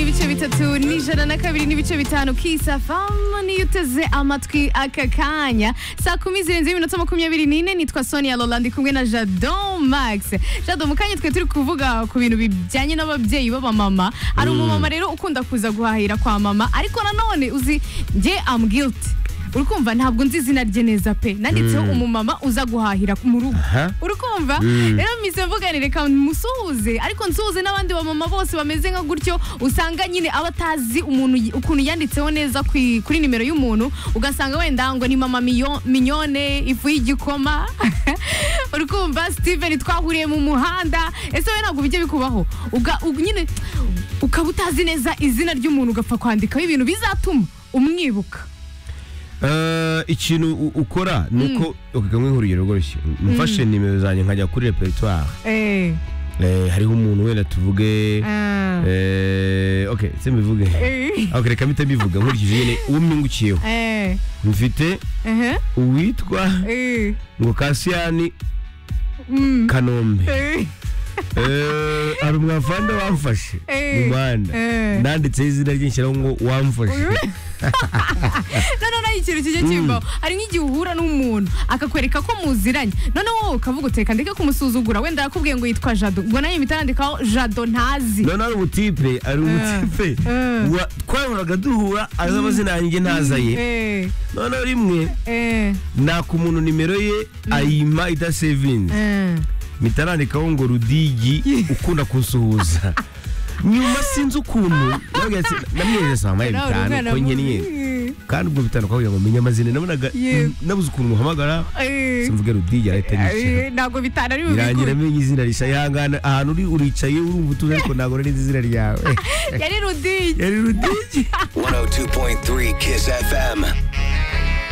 bitatu n'ijana na kabiri n'ibice bitanu kisafamu niyo uteze amatwi aka kanya saa kumi zirenzeho iminota makumyabiri n'ine nitwa sonia lolandi kumwe na jadon max jadon mu kanya twe turi kuvuga ku bintu bijyanye n'ababyeyi b'abamama hari umumama rero ukunda kuza guhahira kwa mama ariko nanone uzi nge am guilty uri kumva ntabwo nzi izina rye neza pe nanditseho umumama uza guhahira mu rugo Aha. uri kumva Mm. rero mise mvuganire reka musuhuze ariko nsuhuze n'abandi bamama bose bameze nka gutyo usanga nyine aba atazi umuntu y- ukuntu yanditseho neza ku i- kuri nimero y'umuntu ugasanga wenda ngo ni mama miyo- minyone ifu y'igikoma uri kumva steven twahuriye mu muhanda ese we ntabwo bijya bikubaho Uga- u- nyine ukaba utazi neza izina ry'umuntu ugapfa kwandikaho ibintu bizatuma umwibuka Eh, ikintu u- ukora ni uko ukagamo ihuriro rworoshye mfashe nimero zanjye nkajya kuri repertoire Eh, Eh, hariho umuntu wenda tuvuge ah, eh, ok se mbivuge eh, ok reka mpite mbivuga nkurikije nyine uwo mpingukiyeho eh, mfite eh, uwitwa eh, ngo kasiyani mm, kanombe eh. Eh, hari umwavanda wamfashe mu Eh. muhanda Eh. nanditseho izina rye nshyiraho ngo wamfashe noneho nayo ikintu kijya kibaho hari nk'igihe uhura n'umuntu akakwereka ko muziranye noneho wowe ukavuga uteka ndeke kumusuzugura wenda yakubwiye ngo yitwa jado ubwo nayo mpita nandikaho jado ntazi none ari ubutipe ari ubutipe eh. wa- twahoraga duhura azi amazina yanjye ntaza ye Eh, noneho rimwe eh, naka umuntu nimero ye ayima idasevinze eh. mitarandikaho ngo rudigi ukunda kunsuhuza nyuma sinzi ukuntu nababwira ati, namwijeje saa moya Nawe uri bitanu umwana ko njye niye mubi. kandi ubwo bitanu kugira ngo menye amazina nabonaga Yewe. nabuze ukuntu muhamagara Eh, simvuge rudigi arahita yicara eh, ntabwo bitana ari birangira bubikuru amenye izina rishya yihangana ahantu uri uricaye urumva utuje ariko ntabwo nari nzi izina ryawe yari rudigi yari rudigi 102.3 Kiss FM.